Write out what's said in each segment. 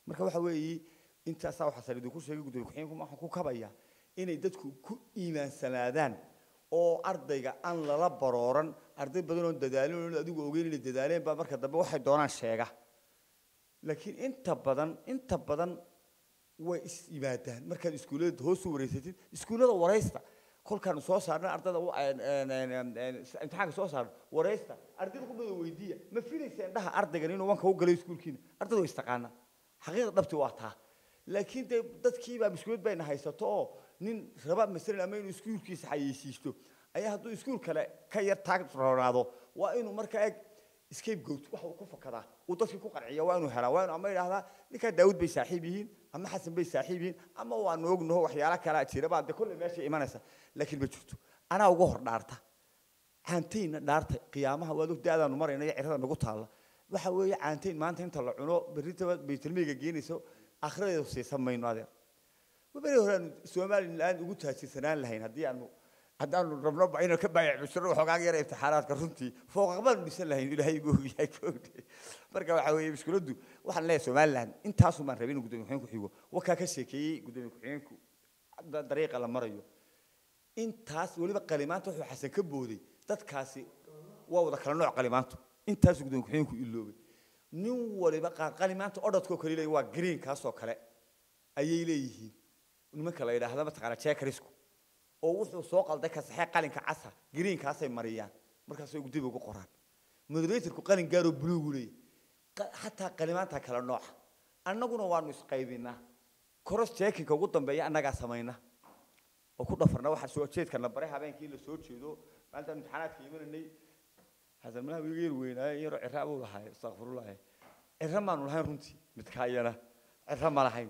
marka waxa weeye intaasaa waxaa sal idinku sheegay gudoomiye ku-xigeenku waxaan ku kabaya inay dadku ku iimaansanaadaan oo ardayga aan lala barooran arday badan oo dadaalin oo adigu ogeyn inay dadaaleen baa marka dambe waxay doonaan sheega laakiin inta badan inta badan way is yimaadaan markaad iskuullada hoos u wareysatid iskuullada waraysta kolkaanu soo saarna ardada u- een- een- een- een- een- imtixaanka soo saarno waraysta ardayda ku mada weydiiya ma filaysa indhaha ardaygan inuu wanka u galay iskuulkiina ardayda way istaqaanaa xaqiiqda dhabti waa taa laakiin dee dadkiibaa muskulad bayna haysato oo nin raba masalan ama inuu iskuulkiisa xayeysiisto ayaa hadduu iskuul kale ka yar taag roonaado waa inuu markaa eg scapegoat waxa uu ku fakadaa uu dadkii ku qanciya waa inuu helaa waa inuu ama idhaahdaa ninkaa daawud bay saaxiib yihiin ama xasan bay saaxiib yihiin ama waanu ognaho waxyaala kalaa jira baa dee kolley meesha imanaysa laakiin ma jirto anaa uga hor dhaarta caantayna dhaarta qiyaamaha waad og da-daanu marayna iyo cirada nagu taalla waxa weeye caantayn maanta inta la cuno berritaba baytalmeyga geenayso akhiradeedu siisan mayno adeer beri hore aanu somaliland ugu taajirsanaan lahayn haddii aanu haddaanu rabno ba inaan ka baayacbishiro waxoogaa yara imtixaanaadka runtii fooqaqbaanu dhisan lahayn ilaahay igu ogyahay koogde marka waxa weeye mushkiladdu waxaan leeyahay somaliland intaasun baan rabay inuu gudoomiye ku-xigeenku xigo wakaa ka sheekeeyey gudoomiye ku-xigeenku da- dariiqa la marayo intaas weliba qalimaanta wuxuu xasan ka booday dadkaasi waa wada kala nooc qalimaantu intaasuu gudoomiye ku-xigeenku iloobay nin waliba qaar qalimaanta odhadkoo kale leeyihin waa green kaasoo kale ayay leeyihiin nimanka la yidhaahda mataqaana jekarisku oo wuxuu soo qalday kasaxee qalinka casa greenkaasay mariyaan markaasay dib ugu qoraan moderatorku qalin gaaroo buluugu leeyahy qa- xataa qalimaanta kala nooca annaguna waanu isqaybinaa koros jeekinka ugu dambeeya annagaa samayna oo ku dhafarna waxa soo jeedkana bare habeenkii la soo jeedo maalintaan imtixaanaadka imananay xasan malaha wiiga yar weynaaye yaroo cira buu lahay astaqfirullah cira maanu lahayn runtii midkaa iyana cira ma lahayn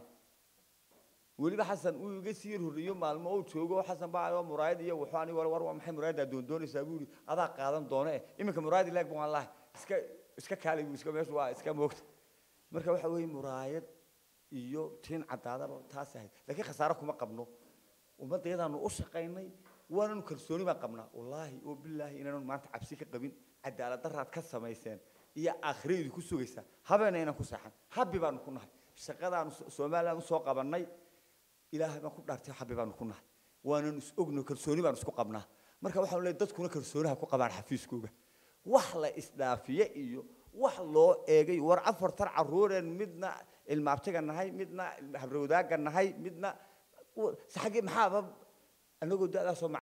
weliba xasan uu iga sii horreeyo maalmo uu joogo xasan baa oo muraayad iyo wuxuu ani war war waa maxay muraayadda doon doonaysaa buu yidhi adaa qaadan doone eh iminka muraayad ilaag baan lahay iska iska kaalay buu iska meeshu waa iska moogta marka waxa weeye muraayad iyo tiin caddaadaba taas ahayd laakiin khasaare kuma qabno ummaddayadaanu u shaqaynay waananu kalsooni baan qabnaa wallaahi oo bilaahi inaanu maanta cabsi ka qabin cadaalad daraad ka samayseen iyo aakhiraydu ku sugaysaa habeena inaan ku seexan habbi baanu ku nahay shaqadaanu So- somaliland usoo qabannay ilaahay baan ku dhaartay xabbi baanu ku nahay waanan is ogno kalsooni baan isku qabnaa marka waxaanu leeyahay dadkuna kalsooniha ku qabaan xafiiskooga wax la isdhaafiye iyo wax loo eegay war afartan caruureen midna ilmaabtiga nahay midna habrawdaaga nahay midna xaggee maxaaba anagoo da-daasoo